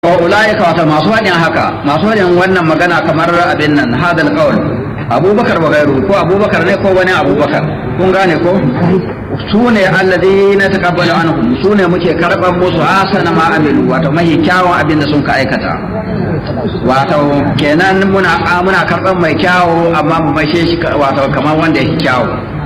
wa ulaika wata masu faɗin haka masu faɗin wannan magana kamar abin nan hadal qaul abubakar wa gairu ko abubakar ne ko wani abubakar kun gane ko su ne alladhina taqabbalu anhum su ne muke karban musu hasana ma amilu wato mahi kyawun abin da sun ka aikata wato kenan muna muna karban mai kyawu amma mu mashe shi wato kamar wanda yake kyawu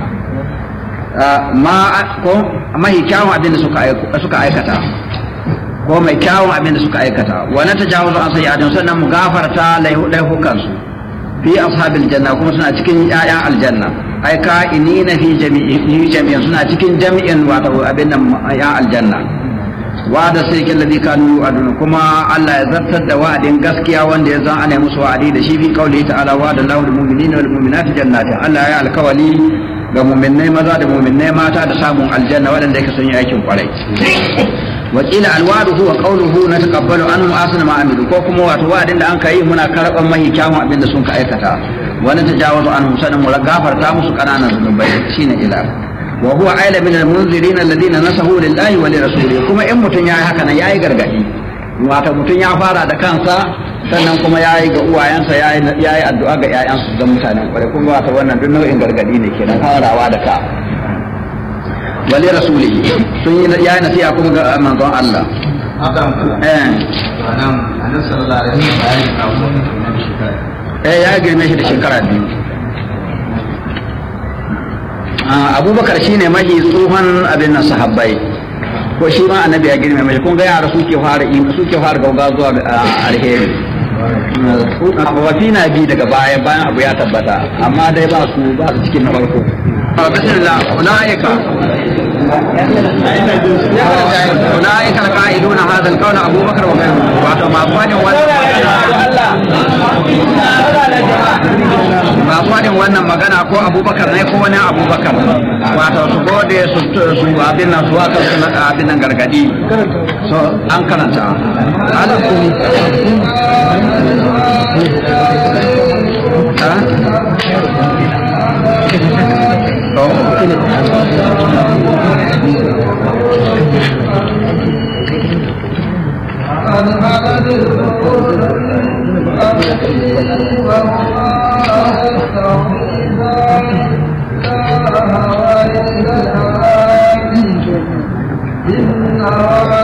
ma ko mahi kyawun abin da suka suka aikata ko mai kyawun abin da suka aikata wa na tajawazu an sayyi'atin sannan mu gafarta laifukan su fi ashabil janna kuma suna cikin ƴaƴan aljanna ai ka inina fi jami'i jami'in suna cikin jami'in wato abin nan ƴaƴan aljanna wa'ada sai kin ladhi kanu yu'adun kuma Allah ya zartar da wa'adin gaskiya wanda ya zan ana musu wa'adi da shi fi qauli ta'ala wa'ada Allahu lil mu'minina wal mu'minati jannatin Allah ya alkawali ga mu'minnai maza da mu'minnai mata da samun aljanna waɗanda yake sun yi aikin kwarai wakila alwadu huwa qawluhu nataqabbalu anhum asna ma amilu ko kuma wato wa'adin da an kai muna karban mahi kyawun abin da sun ka aikata wani tajawazu anhum sanan mu gafarta musu kananan zunubai shine ila wa huwa aila min almunzirin alladhina nasahu lillahi wa lirasulihi kuma in mutun yayi haka nan yayi gargadi wato mutun ya fara da kansa sannan kuma yayi ga uwayensa yayi yayi addu'a ga ƴaƴansu da mutanen kware kuma wato wannan duk nau'in gargadi ne kenan farawa da ka wali rasulihi sun yi ya nasiha kuma ga manzon Allah eh annabi sallallahu alaihi wasallam eh ya girme shi da shekara biyu abubakar shine mahi tsohon abin nan sahabbai ko shi ma annabi ya girme mai kun ga yara suke fara suke fara gauga zuwa alheri wafi na bi daga baya bayan abu ya tabbata amma dai ba su ba su cikin na farko bismillah ulaika ulaika alqaiduna hadha alqawla abubakar wa ghayruhu wato ma fadin ba fadin wannan magana ko abubakar ne ko wani abubakar wato su gode su su abin nan su aka su abin nan gargadi so an karanta إن